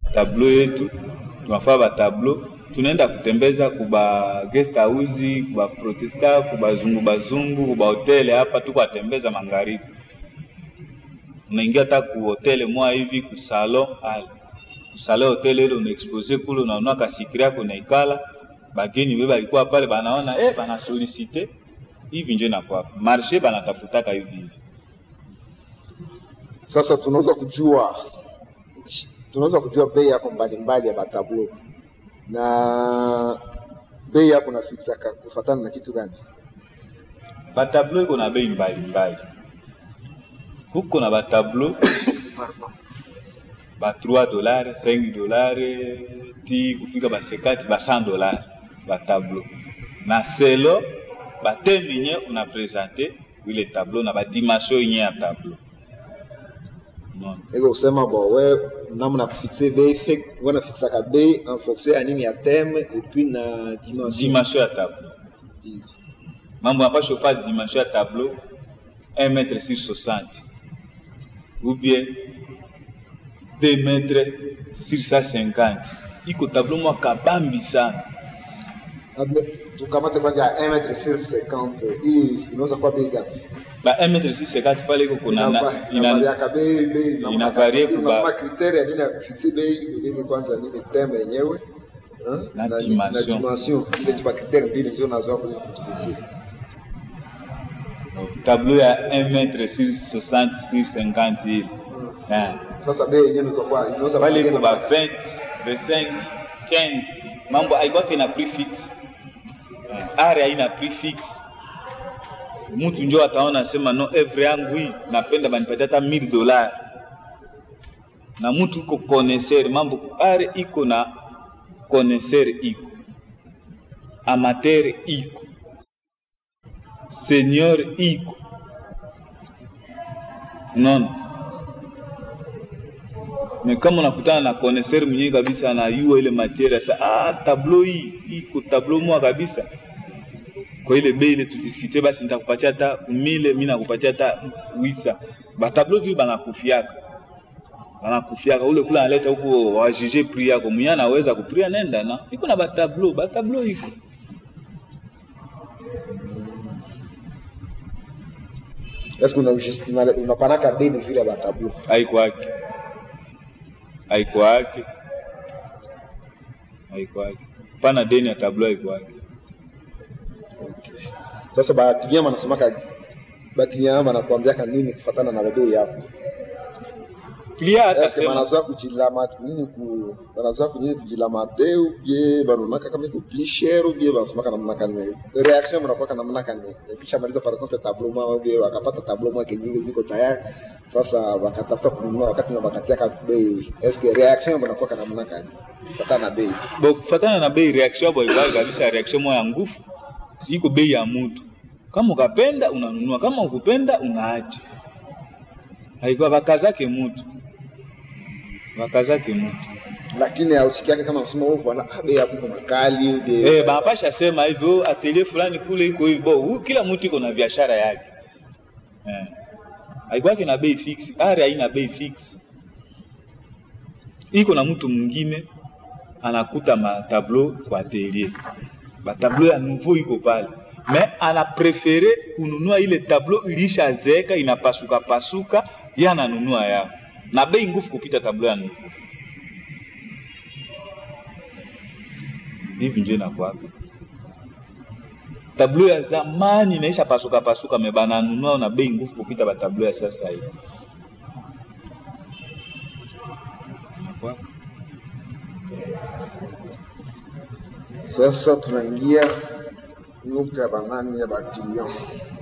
tableau yetu tunafaa batableau tunaenda kutembeza kuba guest house kuba protesta kubazungu bazungu kuba hotele hapa tuko atembeza magharibi unaingia hata ku hotele mwa hivi ku salon ale kusale hotele ile unaexpose kule unaona kasikiri yako unaikala bageni we balikuwa pale banaona eh bana solicite hivi ndio inakuwa marché banatafutaka hivi hivi Sasa tunaweza kujua tunaweza kujua bei yako mbalimbali ya matablo na bei yako nafiksaka kufatana na kitu gani? batablo iko na bei mbalimbali huko na batablo ba 3 dollars 5 dollars ti kufika ba 50 ba 100 dollars batablo na selo bateme yenye una presente ile tableau na badimension yenye ya tableau non Iko kusema bo we namna kufixe bei fake wana fixaka bei en fonction ya nini ya theme et puis na dimension. dimension ya tableau mambo napasha ufa dimension ya tableau 1 mètre sur 60 ou bien 2 mètres sur 150 iko tableau mwa kabambi sana Labda tukamate kwanza 1 mètre sur 50 hii inaweza kuwa bei gani? ba 1 mètre sur 50 pale iko kuna na- Inava- ina- inavariaka bei bei namna inavarie gani? kuba- Unasema kriteria nini ya kufixe bei nini kwanza nini theme yenyewe hein? Na na dimension. dimension ile tu kriteria mbili ndio nazo kwenye kutulizie. tableau ya 1 mètre sur 60 sur 50 ile Eh. Sasa bei yenyewe inaweza kuwa inaweza pale kuwa iko ba 20 25 15 mambo aikwake na prix fixe Eh, are haina prix fixe mtu njo ataona sema no evre yangu hii napenda banipatia hata 1000 dollars na mtu iko connaisseur mambo are iko na connaisseur iko amateur iko senior iko unaona me kama unakutana na connaisseur mwenyewe kabisa anayua ile materia sa ah, tableau hii iko tableau moja kabisa kwa ile bei ile tudiskite, basi nitakupatia hata mile, mimi nakupatia hata wisa. Batableau vile banakufiaka banakufiaka ule kula analeta huko wajije prix yako mwenye anaweza kupria nenda na iko na batableau batableau iko Est-ce que una- unapanaka deni vile ba tableau haikwake haikwake haikwake pana deni ya tableau haikwake sasa bakiliama wanasemaka bakiliama wanakuambiaka nini kufatana na bei yako plia Est-ce que atasema banazoa kujilama nini ku banazoa kunini kujilamate ou bien banonaka kama iko plus cher ou bien banasemaka namna kani reaction mnakuwaka namna kani kisha maliza par exemple tableau moja ou bien wakapata tableau moja kenyingi ziko tayari sasa wakatafuta kununua wakati na wakatiaka bei est-ce que reaction mnakuwaka namna kani kufatana na bei bo kufatana na bei reaction yabo haikwake kabisa reaction moya ya nguvu iko bei ya mutu kama ukapenda unanunua kama ukupenda unaacha haikuwa bakazake mutu bakazake mutu lakini hausikiake kama kusema wewe bwana ah, bei yako iko makali ou bien Eh, banapasha sema hivyo atelier fulani kule iko hivyo. Huyu kila mtu iko na biashara yake. Eh. Haikwake na bei fix, are haina bei fix. Iko na mtu mwingine anakuta matableau kwa atelier. Batableau ya nouveau iko pale. Mais ana prefere kununua ile tableau ilishazeeka inapasuka pasuka, yeye ananunua yao. Na bei nguvu kupita tableau ya nouveau. Hivi ndio inakuwaka. tablo ya zamani inaisha pasuka pasuka, me bananunua na bei nguvu kupita batablo ya sasa hivi. Inakuwaka. Sasa tunaingia nukta ya banani ya bakilian,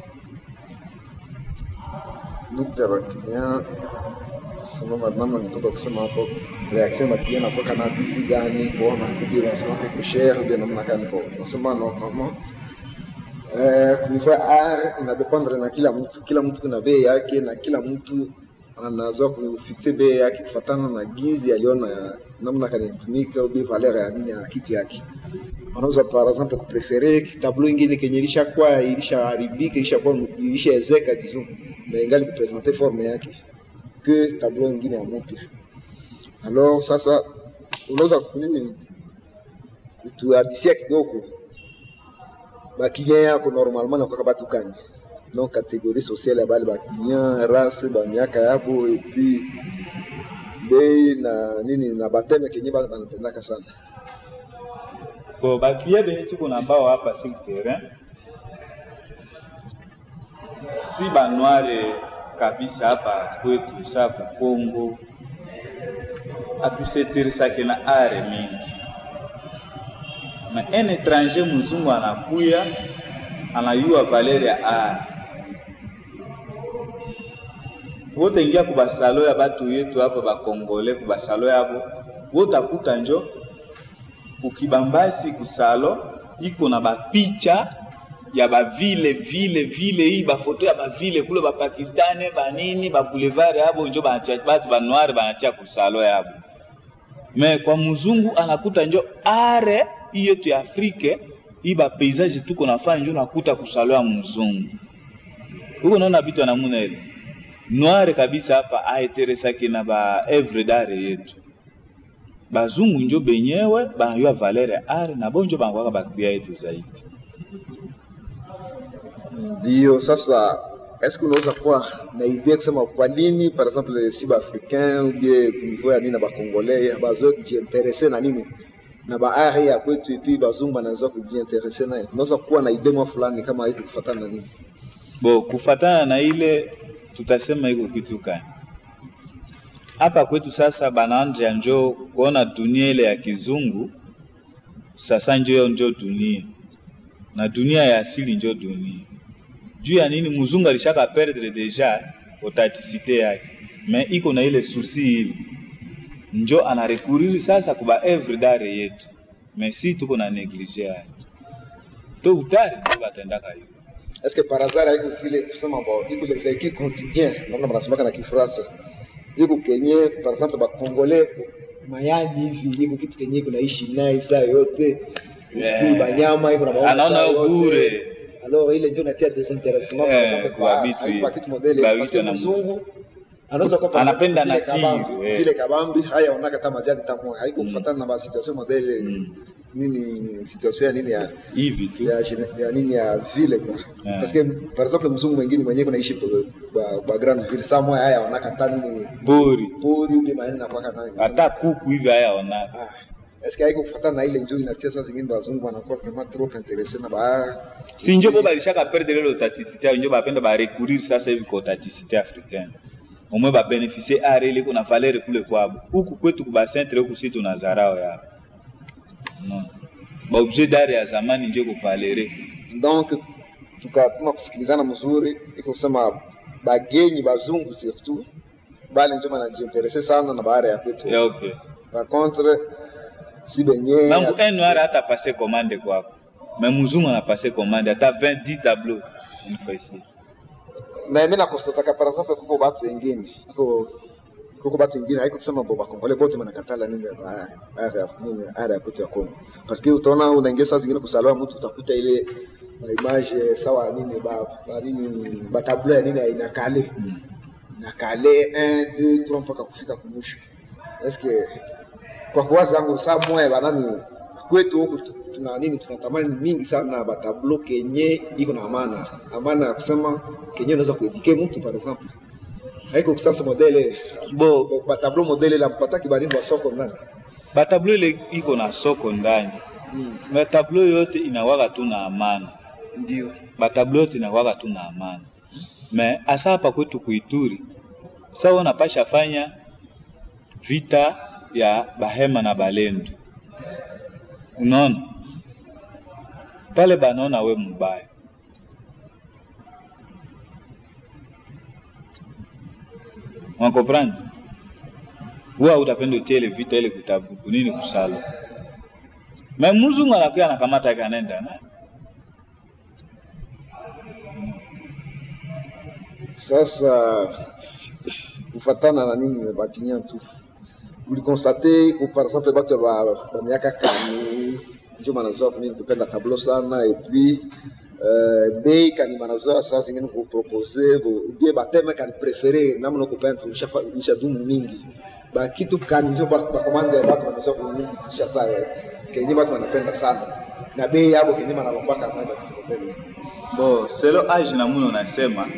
nukta ya bakilian sababu namna nitoka kusema hapo, reaction ya bakilian nakuwa kana bisi gani kuona kubi wanasema kwa share ndio namna gani kwa nasema no kama eh kunifaa r inadependre na kila mtu, kila mtu kuna bei yake na kila mtu anazoa kufixe bei yake kufatana na gizi aliona namna kanatumika au valeur ya nini ya kitu yake wanaweza par exemple kuprefere tableau ingine kenye ilishakuwa ilishaharibika ilishakuwa ilishaezeka disons na ingali kupresente forme yake que tableau ingine ya mpya alors sasa unaweza nini kutuhadisia kidogo bakilien yako normalement nakwaka batu kani non catégorie sociale ya bale bakilien race bamiaka yabo epuis bei na nini na bateme kenye bana banapendaka sana bo baklia benye tuko na bao hapa sur terrain si banware kabisa hapa kwetu saa kukongo atuseteresake na are mingi na un étranger mzungu anakuya anayua valeur ya are wote ingia kubasalo ya batu yetu hapa bakongole kubasalo yabo wotakuta njo kukibambasi kusalo iko na bapicha ya bavile vile vile hii bafoto ya bavile kule bapakistani banini baboulevard yabo njo banatia batu banoire banatia kusalo yabo me kwa mzungu anakuta njo are hii yetu ya afrike hii bapaysage tuko nafanya njo nakuta kusalo ya mzungu huko naona vitu anamuna ile noire kabisa hapa aeteresaki na ba evre dare yetu bazungu njo benyewe banayua valere ya are na bo njo banakwaka baklia yetu zaidi ndio sasa est-ce que unaweza kuwa na idea kusema kwa nini par exemple si baafricain ou bien kunivou ya nini na bakongolais bazoe kujiinterese na nini na baare ya kwetu epi bazungu banaweza kujiinterese naye unaweza kuwa na idea mwa fulani kama haiko kufatana na nini bo kufatana na ile tutasema iko kitu kani hapa kwetu sasa banaanja njo kuona dunia ile ya kizungu sasa njo njo dunia na dunia ya asili njo dunia juu ya nini mzungu alishaka perdre deja authenticité yake me iko na ile susi ile njo anarekuriri sasa kuba evre dare yetu me si tuko na neglige yake to utari njo batendaka hiyo est-ce que par hasard haiko vile kusema bo iko le vécu quotidien namna banasemaka na kifransa iko kenye par exemple bakongolais mayani hivi iko kitu kenye iko naishi naye saa yote Yeah. Puis banyama iko na maombi anaona saa yote. bure alors ile ndio natia désintéressement Eh, par exemple kwa kwa vitu haikuwa hivi. kitu modele Kwa parce que vitu na- mzungu anaweza kuwa Anapenda vile nature, kabambi, eh. vile kabambi haya onaka kama jadi tamu haiko Mm. kufuatana na ba situation modele Mm. nini situation ya nini ya hivi tu ya, gene- ya nini ya vile kwa Yeah. parce que par exemple mzungu mwingine mwenyewe kunaishi ba, ba grand ville saa moya haya onaka hata nini buri pori ule maeni na kwaka nani hata kuku hivi haya ona ah est-ce que haiko kufuatana na ile njoo inatia saa zingine wazungu wanakuwa vraiment trop intéressé na ba si njo bo balishaka perdre ile authenticité yao njo bapenda barecourir sasa hivi kwa authenticité africaine omwe babeneficie are ile kuna valeur kule kwabo huku kwetu kubacentre huku si tuna zarao yao no. baobjet dare ya zamani njo kuvalere donc tukatuma kusikilizana mzuri iko kusema bagenyi bazungu surtout bale njo banajiinterese sana na baara ya kwetu yope par contre si benye nangu un noir hata passe commande kwako me muzungu anapase commande hata 20 10 tableau une fois ici na mi nakostataka par exemple kuko batu wengine kuko kuko batu wengine haiko kusema bo bakongole bote banakatala nini ba- ara ya- nini ara ya kwetu ya Kongo parce que utaona unaingia saa zingine kusaliwa mtu utakuta ile ba image sawa nini ba ba nini ba tableau ya nini ya inakale Mm. nakale 1 2 3 mpaka kufika kumwisho eske kwa kuwaza yangu saa moya banani kwetu huku tu- tuna nini tunatamani mingi sana batablo kenye iko na amana amana ya kusema kenye unaweza kuedike mtu par exemple haiko kusasa modele bo batablo modele la mpataki banini wa soko ndani batablo ile iko na soko ndani batablo yote inawaka tu na amana ndio batablo yote inawaka tu na amana me asa hapa kwetu kuituri sawa unapasha fanya vita ya bahema na balendu unaona pale banaona we mubaya wakomprendre huwa utapenda utie ile vita ile kutabu kunini kusalo me mzungu anakuya anakamata yake anaenda naye sasa kufatana na nini bakinia tu ulikonstate ku par exemple bato ba, ba miaka kani njo banazoa kunini kupenda tableau sana et puis euh, bei kani banazoa saa zingine kupropose bie bateme kani prefere namna kupenda ishadumu mingi ba kitu kani njo ba ba komanda ya watu wanasema kunisha saa kenye watu wanapenda sana na bei yabo kenye wanalombaka na vitu kwa kweli bo selo age na muna unasema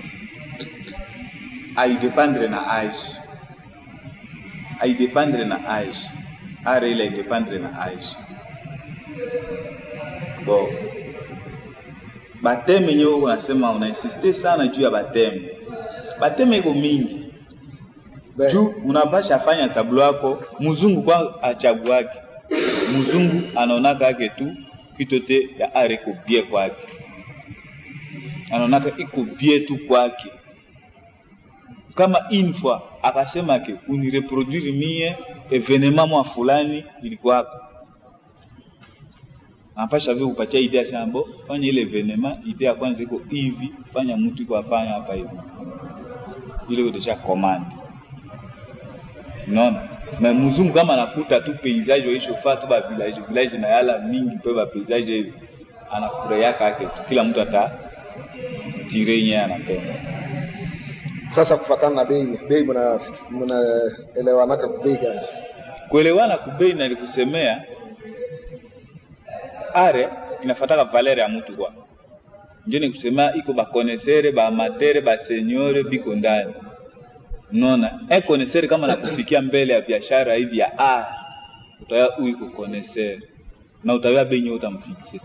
aidependre na age aidependre na age are ile aidependre na age bo bateme nyewe unasema unainsiste sana juu ya bateme bateme iko mingi Be- juu unapasha fanya tablo yako mzungu kwa achaguake mzungu anaonaka yake tu kitote ya are iko bie kwake anaonaka iko bie tu kwake kama une fois akasema ke unireproduire mie evenema mwa fulani ilikuwako anapasha vile kupatia idea sema bo fanya ile evenema idea ya kwanza iko hivi fanya mtu iko afanya hapa hivi ile utesha commande unaona me mzungu kama anakuta tu paysage waishofaa tu ba village village na yala mingi pe ba paysage hivi anafurahiaka yake tu kila mtu ata tire yenyewe anapenda sasa kufatana na bei bei mna mnaelewanaka bei gani kuelewana kubei na nilikusemea are inafataka valere ya mtu kwa ndio nikusemea iko bakonesere baamatere basenyore biko ndani unaona e konesere kama nakufikia mbele ya biashara hivi ya are utaya huyu iko konesere na utawia bei nyewe utamfikse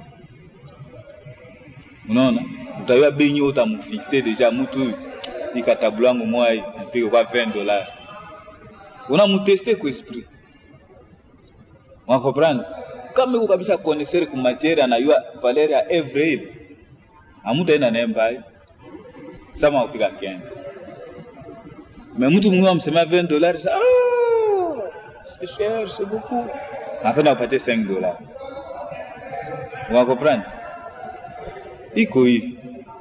unaona utawia bei nyewe utamfikse deja mtu huyu ikatabula yangu mwai mpige kwa 20 dollars unamuteste ku esprit wakomprendre kama iko kabisa konesere ku matiere anayua valeur ya evre ile amutaenda naye mbali sama upiga 15 mais mtu mwingine amsemea 20 dollars sa ah c'est cher c'est beaucoup napenda upate 5 dollars wakomprendre iko hivi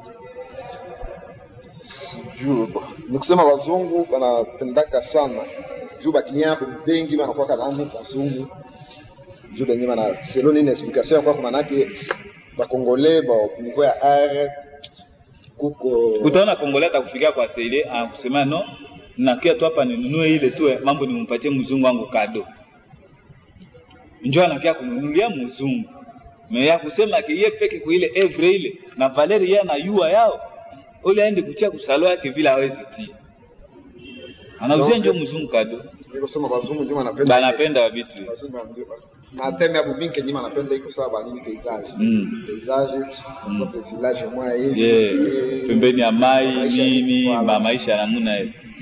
juu ni kusema wazungu wanapendaka sana juu bakinyako bengi wanakuwaka nani wazungu juu benye bana selo nini explication yakwako manake bakongole bakuniko ya are kuko utaona kongole atakufikia kwa tele anakusema no nakia tu hapa ninunue ile tu eh, mambo nimpatie mzungu wangu kado njo anakia kununulia mzungu me ya kusema ke ye peke kwa ile evre ile na valeri ye anayua yao ule aende kutia kusalo yake vile hawezi tia anauzia njo mzungu kado ni kusema wazungu ndio wanapenda banapenda vitu hivi. wazungu ndio na teme abo mingi kenye wanapenda iko sawa banini paysage mm. paysage Mm. kwa village moya hivi yeah. eh, pembeni ya mai maisha nini voilà. ma maisha ya namuna ile